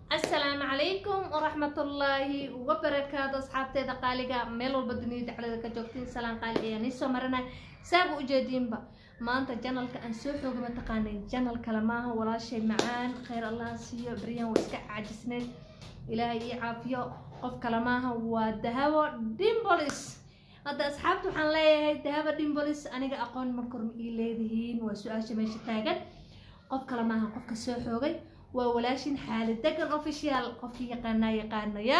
asalaamu calaykum waraxmatullaahi wabarakaatu asxaabteeda qaaliga meel walba duniyada dhexdeeda ka joogtiin salaan qaali ayaa nii soo marinay saaba ujeediinba maanta janalka aan soo xooga mataqaanay janal kale maaha walaashay macaan khayr allah siiyo baryahan waa iska caajisneyd ilaahay ii caafiyo qof kale maaha waa dahabo dimbolis hadda asxaabta waxaan leeyahay dahabo dimbolis aniga aqoon markor ma ii leedihiin waa su-aasha meesha taagan qof kale maaha qofka soo xoogay waa walaashin xaali degan official qofkii yaqaanaa yaqaanaya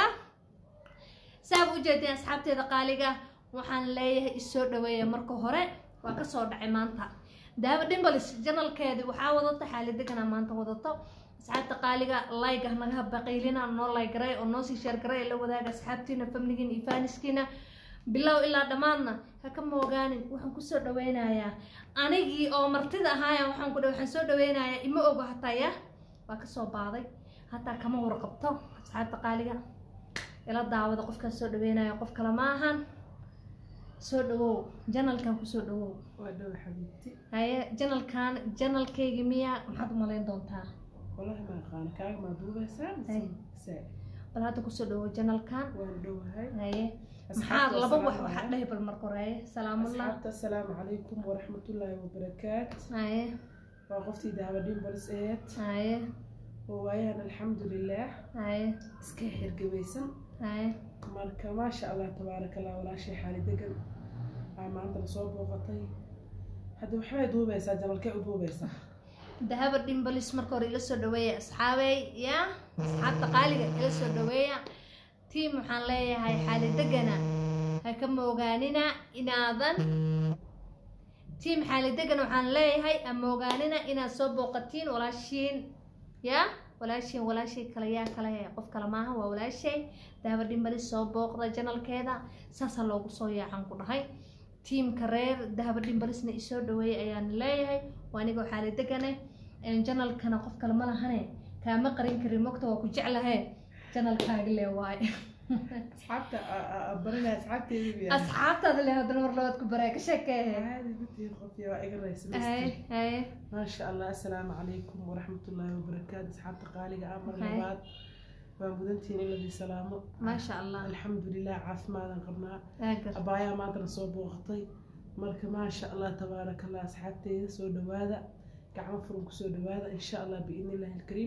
saab ujeedeen asxaabteeda qaaliga waxaan leeyahay isoo dhaweeya marka hore waa kasoo dhacay maanta daaba dimbalis janalkeedi waxaa wadata xaali degana maanta wadato asxaabta qaaliga layga naga baqiylina noo laygaray oo noosii sheergaray la wadaaga asxaabtiina famligiina iyo faaniskiina bilow ilaa dhammaadna ha ka moogaanin waxaan kusoo dhaweynayaa anigii oo martida ahaaya waxaan ku waxaan soo dhaweynayaa ima ogo hataa ya waa kasoo baaday hataa kama warqabto asxaabta qaaliga ila daawada qofkaan soo dhaweynaya qof kale ma ahan soo dhawow janalkan kusoo dhawow waa dhow xabiibti haye janalkan janalkayga miya maxaad u malayn doontaa walahi ma aqaan kaaga maa duubaysaa Ay. mise bal hadda kusoo dhawow janalkan waan dhowahay haye maxaa Asxaabta, laba wax assalaamu waxaa dhahi bal marka hore haye salaamullah asxaabta asalaamu calaykum waraxmatullaahi wabarakaat haye waa qoftii dahaba dhimbalis eed haye oo waayahan alxamdulilaah haye iska xirgabaysan haye marka maasha allah tabaaraka allah walaashay xaali degan aa maanta la soo booqatay hadda waxbay duubaysaa janalkay u duubaysaa dahaba dhimbalis marka hore ila soo dhaweeya asxaabey ya asxaabta qaaliga ila soo dhaweeya tiim waxaan leeyahay xaali degana ha ka moogaanina inaadan tiim xaali degana waxaan leeyahay ha moogaanina inaad soo booqatiin walaashiin ya walaashiin walaashay kale yaa kale qof kale maaha waa walaashay dahaba dhimbalis soo booqda janalkeeda saasaa loogu soo yaacan ku dhahay tiimka reer dahaba dhimbalisna isoo dhaweeyay ayaan leeyahay waa anigoo xaali degane janalkana qof kale ma lahane kaama qarin karin mogta waa ku jeclahe janalkaaga le waaye asxaabta aa- aa- aa barinaya asxaabteedii asxaabtaada le haddana mar labaad ku baraa ka sheekeehe caadi gutihiin qofkii waa iga raysan haye haye maasha allah assalaamu calaykum waraxmatullaahi wabarakaatu asxaabta qaaliga ah mar Hay. labaad waa mudantiin in ladii salaamo maasha allah alxamdulilah caafimaadan qabnaa aagar abaayaa maantana soo booqatay marka maasha allah tabaaraka allah asxaabteyda soo dhawaada gacmo furan kusoo dhawaada insha allah biidni illahi alkariim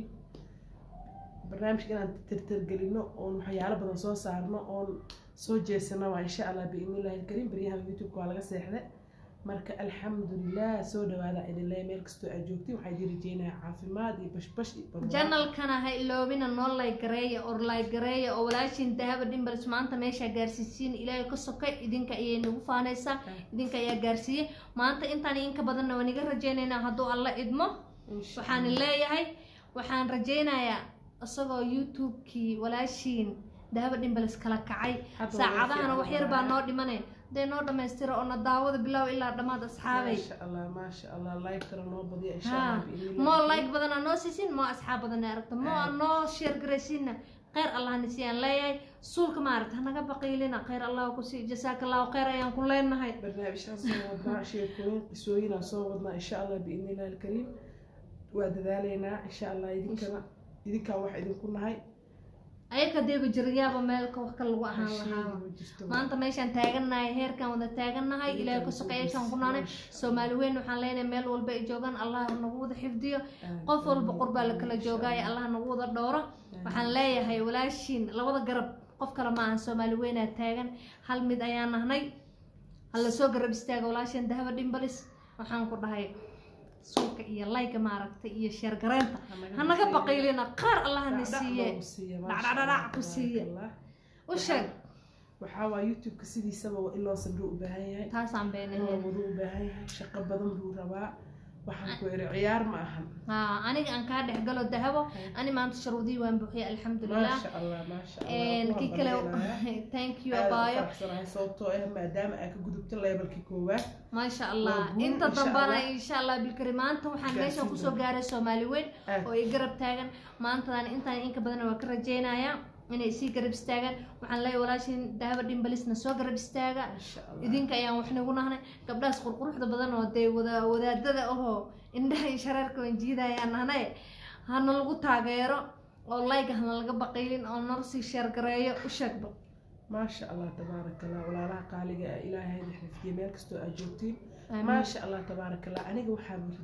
barnaamijka inaan tirtirgelino oon waxyaalo badan soo saarno oon soo jeesano waa insha allah biidni illahi alkariim baryahan youtube-ka waa laga seexday marka alxamdulilah soo dhawaada idin leeya meel kastoo aad joogtiin waxaa idin rajeynayaa caafimaad iyo bashbash iyo barwaaqo. janalkana ha iloobina noo laygareeya or laygareeya oo walaashin dahaba dhimbalis maanta meeshaa gaarsiisiin ilaahay ka sokay idinka ayay nagu faanaysaa idinka ayaa gaarsiiyey maanta intaan inka badanna waan iga rajeynaynaa hadduu alla idmo Insha waxaan Allah. leeyahay waxaan rajeynayaa isagoo youtube-kii walaashiin dahaba dhimbalis kala kacay Hadda saacadahana waa wax yar baa noo dhimanay dee noo dhammaystira oo na daawada bilow ilaa dhammaad asxaabay maasha allah maasha allah like kale noo badiya insha ha allah biidni illahi moo alkariim. like badan aa noo siisin moo asxaab badan aa aragta moo aa noo sheer garaysiinna kheyr allahna siiyaan leeyahay suulka maaragta hanaga baqiilina kheyr allah ku sii jasaaka allahu kheyr ayaan ku leenahay barnaamijyaan soo wadnaa sheekooyin qisooyinaan soo wadnaa insha allah biidni illahi alkariim waa dadaaleynaa insha allah idinkana idinkaa wax idinku nahay ayaka deeba jirayaaba meelka wax kale lagu ahaan lahaa Sheegi ma jirto. maanta meeshaan taagannahay heerkaan wada taagannahay ilaahay ka soqeeyashaan ku naanay soomaali weyn waxaan leenahay meel walba ay joogaan allah nagu wada xifdiyo qof walba qurbaa la kala joogaayo allah nagu wada dhooro waxaan leeyahay walaashiin labada garab qof kale ma ahan soomaali weynaa taagan hal mid ayaan nahnay hala soo garab istaaga walaashiin dahaba dhimbalis waxaan ku dhahay suulka iyo layga maaragtay iyo sheergareynta hanaga baqiilina qaar allahna siiye dhacdhacdhac ku siiye. u sheeg waxaa waa youtube-ka sidiisaba waa in loo sabro u baahan yahay taasaan in la beenahay wado u baahan yahay shaqo badan buu rabaa waxaan ku iri ciyaar ma ahan haa aniga aan kaa dhex galo dahabo ani maanta sharuudii waan buuxiyay alxamdulilah maasha allah maasha Een, allah kii kale thank you abaayo faraxsanahay sababtoo ah maadaama aad ka gudubta levelkii koowaad maasha allah Waa guul, inta insha dambana Allah. insha allah bilkari maanta waxaan Gaarsiin meeshan kusoo doona. gaaray soomaali weyn aad oo i garab taagan maantadan intaan inka badan waa ka rajeynayaa inay sii garab istaagaan waxaan leeyahay walaashin dahaba dhimbalisna soo garab istaaga maasha allah idinka ayaan wax nagu nahnay gabdhahaas qurquruxda badan oo dee wada wadaadada ahoo indhaha iyo shareerka waan jiidayaan nahnay hana lagu taageero oo like hana laga baqiylin oo nala sii sheergareeyo u sheegba maasha allah tabaaraka allah walaalaha qaaliga ah ilaahay idin xifdiye meel kastoo aad joogtiin Amiin. maasha allah tabaaraka allah aniga waxaa murid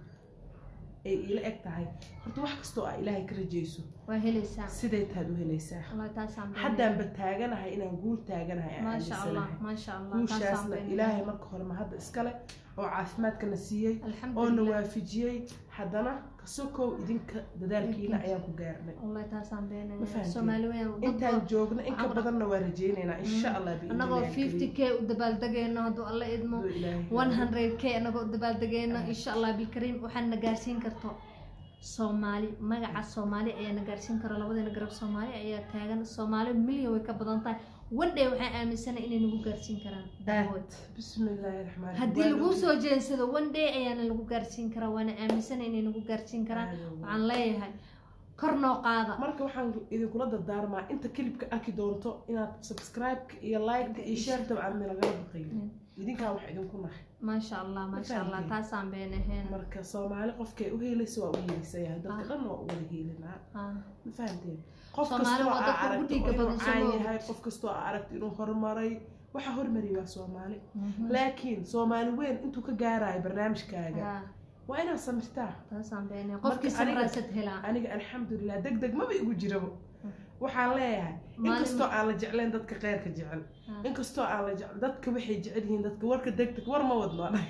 ay ila eg tahay horta wax kastoo aa ilaahay ka rajayso waa helaysaa siday taad u helaysaa wallahi taasaan beenahay. haddaanba taaganahay inaan guul taaganahay aan maasha allah aaminsanahay maasha allah taasaan guushaasna beenahay. ilaahay marka hore ma hadda iskale oo caafimaadkana siiyey oo na alxamdulilah waafijiyey haddana kasokow idinka dadaalkiina Idinka. ayaan ku gaarnay wallahi taasaan Ma beenahay fahanteen? soomaali weyn dad intaan joogna in ka waxaan- badanna waa rajaynaynaa insha allah annagoo fifty k u dabaaldegayno hadduu alla idmo one hundred k annagoo u dabaaldegayno insha allah bilkariim waxaad na gaarsiin karto soomaali magaca soomaali ayaa na gaarsiin karo labadeena garab soomaali ayaa taagan soomaali milyan way ka badan tahay one day waxaan aaminsanahay inay nagu gaarsiin karaan dahood bismillaahi raxmaan haddii lagu soo jeensado one day ayaana lagu gaarsiin karaa waana aaminsanahay inay nagu gaarsiin karaan waxaan leeyahay kor noo qaada marka waxaan idinkula dardaarmaa inta kilibka arki doonto inaad subscribe-ka iyo like-ka iyo share-taba aad nalagala baqayn idinkaa wax idinku nahay maasha allah maasha allah fahanteen? taasaan beenahayn marka soomaali qofkay u heelaysa waa u heelaysayahay dadka Ah. dhan waa u wada heelinaa Ah, ma fahanteen qof Soomaali kastoo waa aa dadka ugu aragto dhiigga inuu badan, caan soo yahay qof kastoo aa aragto inuu horumaray waxa hormariyay waa soomaali mhm. laakiin soomaali weyn intuu ka gaarayo barnaamijkaaga Ah, waa inaad samirtaa taasaan beenahay Marka qofkii aniga- samraasad helaa aniga alxamdulilah deg deg maba igu jirabo waxaan leeyahay Maalin- inkastoo aan la jeclayn dadka kheyrka jecel Ah. inkastoo aan la jecel dadka waxay jecel yihiin dadka warka deg deg war ma wadno anaga.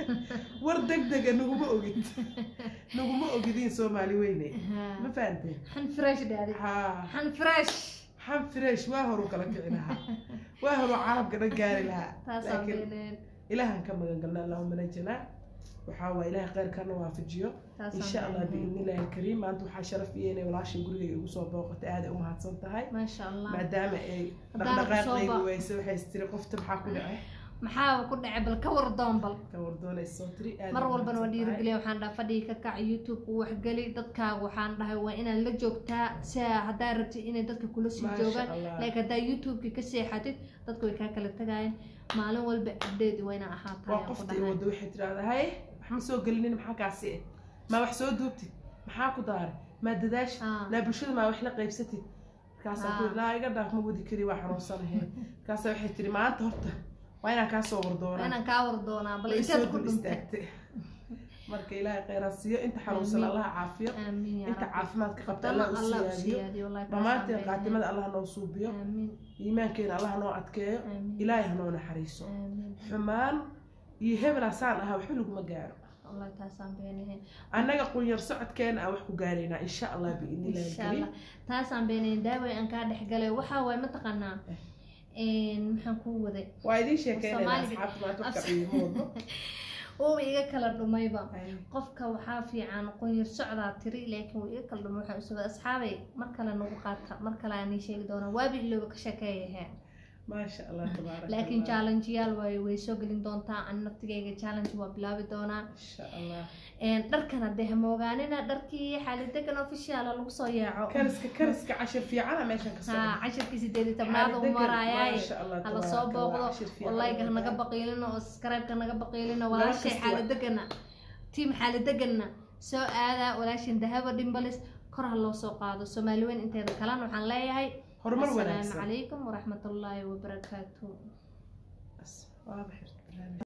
war deg dega naguma ogid naguma ogidiin soomaali weyne Ah. ma fahanteen xan fresh dhaadi haa xan fresh xam fresh waa horu kala kici lahaa waa horu carabka dhan gaari lahaa taasaan laakiin beenahayn ilaahan ka magan galna allahuma najinaa waxaa waa ilaahay kheyrkana waafajiyo taasaan insha allah beenahayn. biidnillahi alkariim maanta waxaa sharaf iyo inay walaashay gurigayga igu soo booqatay aad ay u mahadsan tahay maasha allah maadaama ay Haddaan soo dhaqdhaqaaqayga booq- weyse waxay tiri qofta maxaa ku dhacay maxaa ku dhacay bal ka war doon bal ka wardoonaysa soo tiri aad mar ay u walbana waa mahadsan tahay. dhiirigeliya waxaan dhaha fadhiga ka kac youtube u waxgeli dadkaaga waxaan dhahay waa inaad la joogtaa si haddaa rabtid inay dadka kula sii Maasha joogaan Allah. laakiin haddaa youtubeka ka seexatid dadku way kaa kala tagayaan maalin walba update waa inaa ahaataa waa ayaan ku qofta i dhahay. wado waxay tirahdaa haye wax ma soo gelinin maxaa kaasi eh maa wax soo duubtid maxaa ku daaray maa dadaashid Ah. naa bulshada maa wax la qaybsatid markaasaa ku Ah. naa iga dhaaf ma wadi kari waa xanuunsanahay markaasaa waxay tiri maanta horta waa inaan kaa soo waa wardoonaa inaan kaa war doonaa bal way inteed soo ku dul dhuntay istaagtay marka ilaahay kheyraa siiyo inta xanuunsan Amiin. allaha caafiyo aamiin yaa inta rabbi caafimaadka qabta Qabtana allah u allah u siyaadiyo siyaadiyo wallahi taasaan dhammaanteen beenahay. qaatimada allah noo suubiyo aamiin iimaankeena allah noo adkeeyo aamiin ilaahay hanoo naxariiso aamiin xumaan iyo hebel asaan ahaa waxba laguma gaaro wallahi taasaan beenahay annaga qunyar socodkeena aan wax ku gaaraynaa insha allah biidnillahi insha alkariim allah taasaan beenayn daaway aan kaa dhex galay waxaa waaye mataqaanaa maxaan kuu waday waa idiin sheekeynayna Soomaaliga- asxaabta maanta wax ka qiimo wadno uuba iga kala dhumayba qofka waxaa fiican qunyar socdaa tiri laakiin wuu iga kala dhumay waxaan usugay asxaabay mar kale nagu qaata mar kale aan ii sheegi doonaa waabi ilooba ka sheekeeyahe maasha allah tabaaraka laakiin allah. challengeyaal waaye way soo gelin doontaa ani naftigayga challenge waa bilaabi doonaa insha allah Een, dharkan haddee hamoogaanina dharkii xaalidegan officiala lagu soo yaaco kariska kariska cashir fiicana meeshan ka ha socda cashirkii sideed iyo tobnaad u Xaalidegan, maraayaay maasha Allah, hala tabaaraka soo Allah, booqdo cashir fiican wallahiga wadaa. hanaga baqiilino oo subscribe-ka naga baqiilino Gabar walaashay kasta xaalidegana tiim xaalidegana soo aada walaashin dahaba dhimbalis kor ha loo soo qaado soomaali weyn inteeda kalena waxaan leeyahay horumar asalaamu wanaagsan calaykum waraxmatullaahi wabarakaatu Bas, waaba xirta barnaamij.